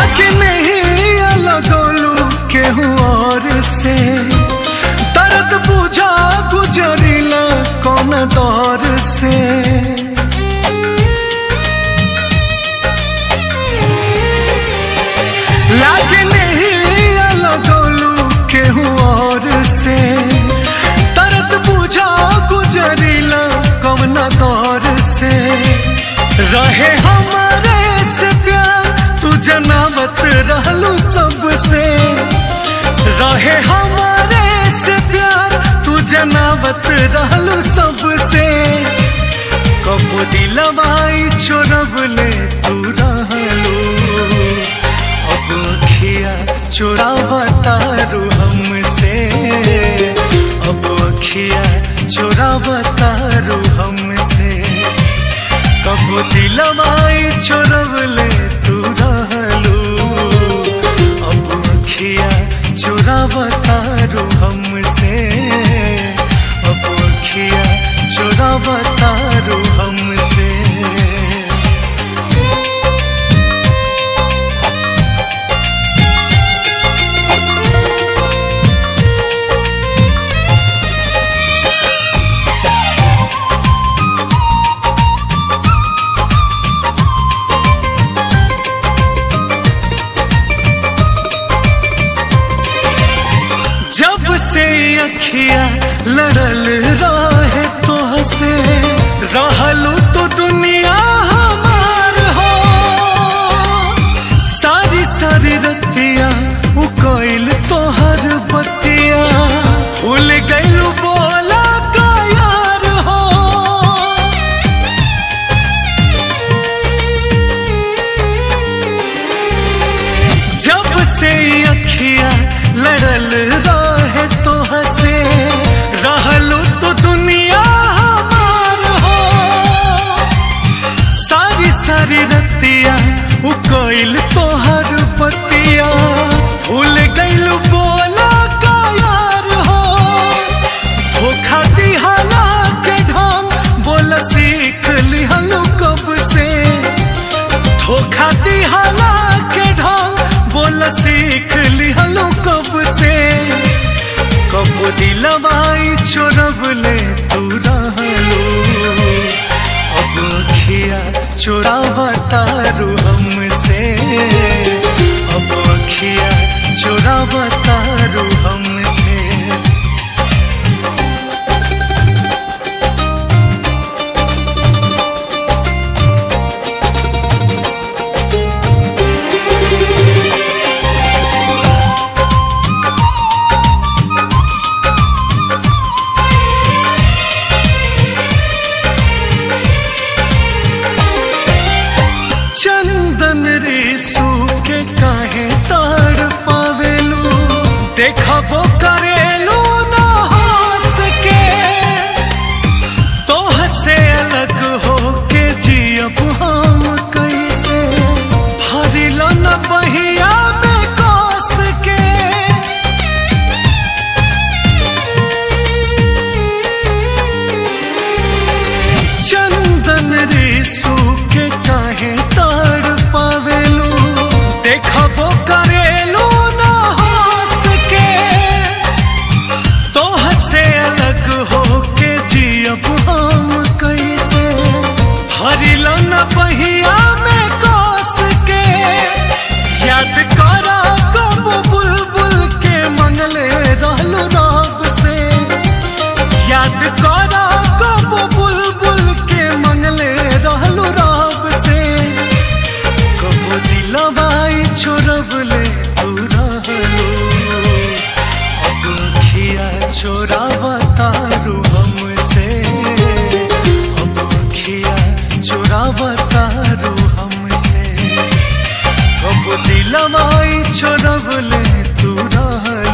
लागे नहीं लगोलू केहू और से दर्द बुझा गुजरिला कौन दौर से लागे नहीं लगोलू केहू और से दर्द बुझा गुजरिला कौन दौर से रहे हमारे से प्यार तू जनावत रहलू सबसे रहे हमारे से प्यार तू जनावत रहलू सबसे कब दिलवाई चोरब ले तू रहलू अब अखिया चोरावतारू हमसे अब अखिया चोरावतारू हमसे कब दिलवाई चोरवले तू रहलू अब अखिया चोरावतारू हमसे अब अखिया चोरावतारू हमसे जब से अखिया लड़ल रहे तो हसे रहलू तो दुनिया हमार हो सारी सारी रतिया उ कोइल तोहर बतिया भूल गइलू बोला का यार हो जब से अखिया लड़ल रहे तो हसे रहलू तो दुनिया हमार हो सारी सारी रतिया उ कोइल तोहर पतिया भूल गइलू बोला का यार हो धोखा दिहाला के ढंग बोल सीख लिहलू कब से धोखा दिहाला के ढंग बोल सीख लिहलो कब से कब दिलवाई चोरब ले तू रहलो अब अखिया चोरावतारू हमसे अब अखिया चोरावतारू हमसे चंदन रेसू के काहे ताड़ पावेलू देखबो करेलू ना हंस के तो हसे अलग हो के जियब हम कैसे भरिल न बहिया में कस के चंदन रेसू के काहे ताड़ पावेलू देखबो करेलू ना हंस के तो हसे अलग हो के जियब हम कैसे भरिल न बहिया में कस के याद करा कब बुलबुल के मंगले रहलू रब से याद करा कब बुलबुल के मंगले रहलू रब से कब दिलवाई चोरब ले तू रहलू अब अखिया चोरावतारू हमसे अब अखिया चोरावतारू हमसे कब दिलवाई चोरब ले तू रहलू